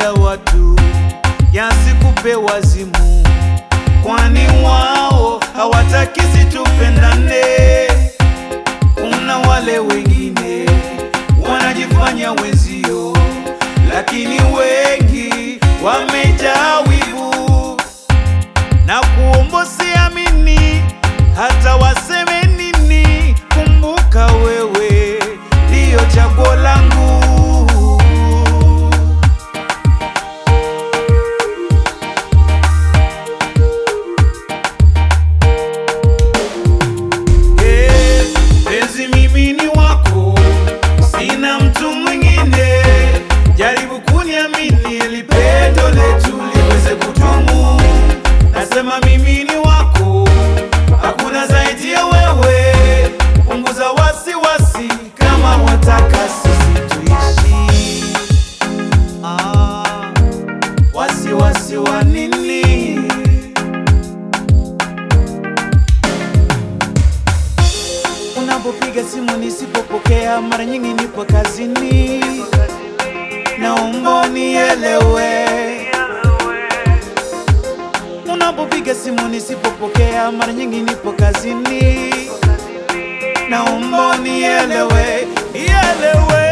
ya watu yasikupe wazimu, kwani wao hawataki situpendane. Kuna wale wengine wanajifanya wenzio, lakini wengi wamejaa wivu na kuomba siamini, hata waseme nini, kumbuka wewe ndiyo chaguo langu. Eh, penzi mimi ni wako, sina mtu mwingine. Jaribu kuniamini ili pendo letu liweze kudumu. Nasema mimi ni wako, hakuna zaidi ya wewe. Punguza wasiwasi kama wataka sisi tuishi. Ah, wasiwasi wa nini? Unapopiga simu nisipopokea, mara nyingi nipo kazini, naomba unielewe. Unapopiga simu nisipopokea, mara nyingi nipo kazini, naomba unielewe, ielewe.